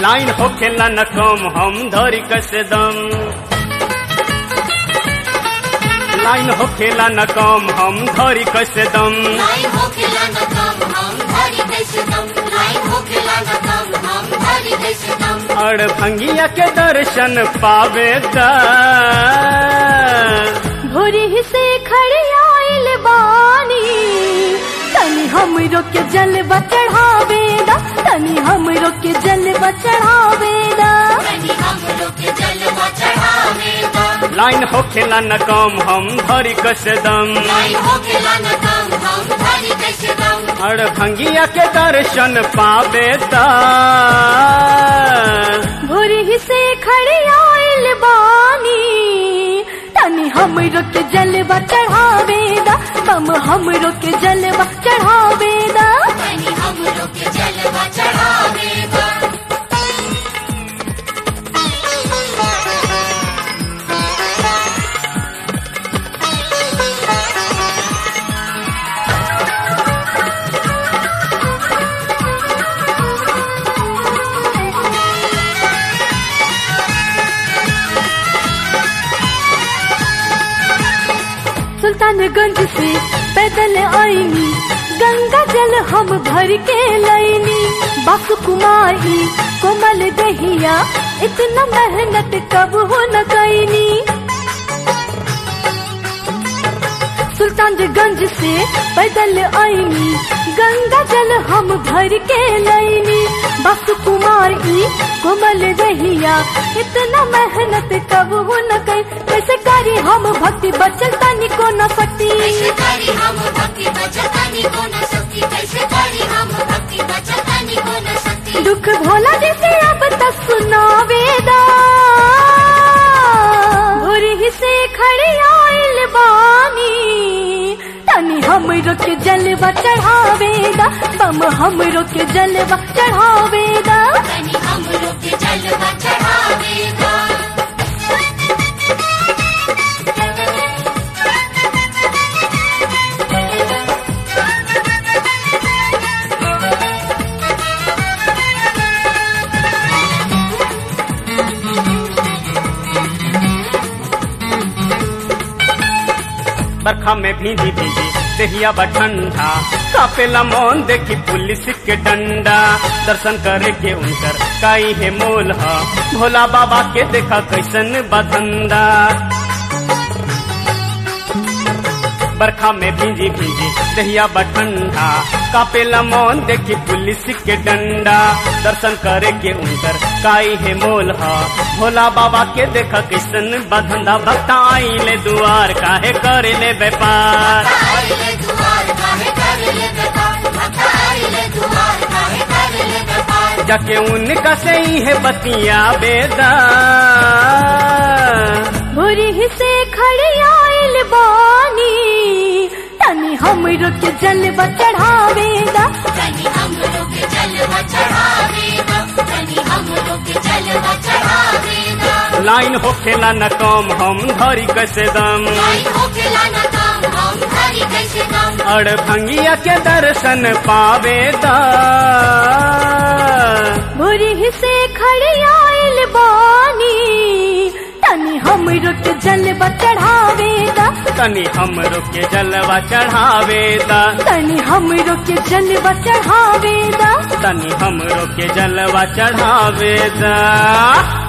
line होखेला न कम हम धरी कैसे दम लाइन होखेला न कम हम धरी कैसे दम लाइन होखेला न कम हम धरी कैसे दम लाइन होखेला न कम हम धरी कैसे दम अड़ भंगिया के दर्शन पावे दा भोरी से खड़े आइल बानी तनी हमरो के जलवा चढ़ावेदा तनी हमरो के जलवा चढ़ावेदा तनी हम लोग के जलवा चढ़ावेगा लाइन होखेला न कम हम धरी कैसे दम लाइन होखेला न कम हम धरी कैसे दम अड़ भंगिया के दर्शन पावे दा भोरी से खड़े आइल बानी तनी हमरो के जलवा चढ़ावेदा हम हमरो के जलवा चढ़ावेदा तनी हम लोग के जलवा चढ़ावेगा सुल्तानगंज से पैदल आईनी गंगा जल हम भर के लैनी बासु कुमारी कोमल दहिया इतना मेहनत कब हो न कैनी सुल्तानगंज से पैदल आईनी गंगा जल हम भर के लैनी बासु कुमारी कोमल दहिया इतना मेहनत कब हो न कैनी कैसे करी हम भक्ति बचल तनी को न सकती कैसे करी हम भक्ति बचतानी को न सकती कैसे करी हम भक्ति बचतानी को न सकती दुख भोला जैसे अब तक सुनावेदा भोरी से खड़े आइल बानी तनी हमरो के जलवा चढ़ावेदा बम हमरो के जलवा चढ़ावेदा तनी हम लोग के जलवा चढ़ावेगा बरखा में भींजी भींजी देहिया बा ठंडा कापेला मौन देखी पुलिस के डंडा दर्शन करे के उनकर काई है मोल हा भोला बाबा के देखा कैसन बधंदा बरखा में भींजी भींजी दहिया बा ठंडा कापेला मौन देखी पुलिस के डंडा दर्शन करे के उनकर काई है मोल हा भोला बाबा के देखा किसन बधंदा भक्ता आइले दुआर काहे करे ले व्यापार आइले दुआर काहे करे ले व्यापार आइले दुआर काहे करे ले व्यापार जाके उनका से ही है बतिया बेदा भोरी से खड़े आइल बानी तनी हमरो के जलवा चढ़ावेदा तनी हम लोग के जलवा चढ़ावेगा तनी हम लोग के जलवा चढ़ावेगा लाइन होखेला न कम हम धरी कैसे दम लाइन होखेला न कम हम धरी कैसे दम अड़ भंगिया के दर्शन पावेदा भोरी से खड़े आइल बानी तनी हमरो के जलवा चढ़ावेदा तनी हमरो के जलवा चढ़ावेदा तनी हमरो के जलवा चढ़ावेदा तनी हमरो के जलवा चढ़ावेदा